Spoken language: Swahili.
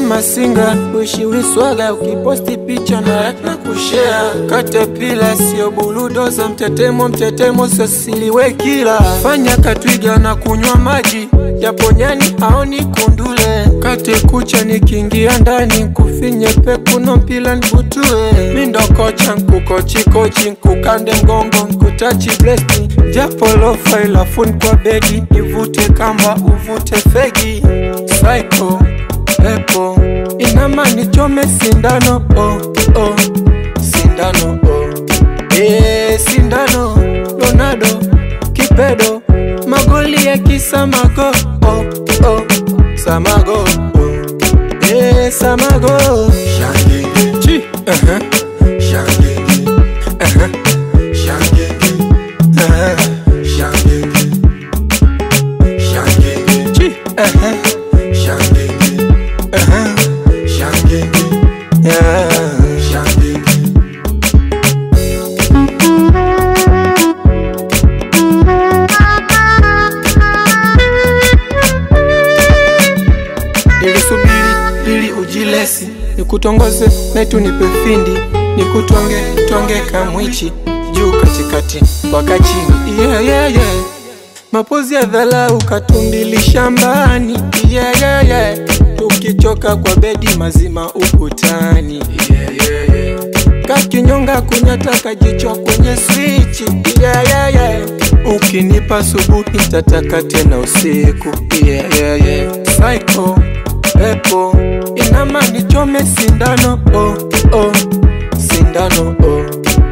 masinga uishi wiswaga ukiposti picha na na kushare katapila sio buludoza mtetemo mtetemo sosiliwe kila fanya katwiga na kunywa maji japo nyani haoni kundule kate kucha nikiingia ndani kufinye pekuno mpila nbutue mindokocha nkukochikochi nkukande mgongo nkutachi blesti japo lofaila fun kwa bedi nivute kamba uvute fegi Psycho, epo inama nichome sindano oh, oh. sindano oh. e, sindano Ronaldo kipedo magoli ya kisamago oh, oh. samago oh. e, samago Shangenge, Chi, uh-huh, shangenge, uh-huh, shangenge, uh-huh. shangenge, shangenge, Chi, uh-huh, shangenge, uh-huh. shangenge, Yeah. shangenge. nilisubiri ili ujilesi nikutongoze naitu nipe findi nikutwange twange kamwichi juu katikati mpaka chini yeah, yeah, yeah. mapozi ya dhalau katumbili shambani yeah, yeah, yeah. tukichoka kwa bedi mazima ukutani yeah, yeah, yeah. kakinyonga kunyata kajicho kwenye swichi yeah, yeah, yeah. ukinipa subuhi tataka tena usiku yeah, yeah, yeah. Psycho, epo inama nichome sindano oh, oh. sindano oh.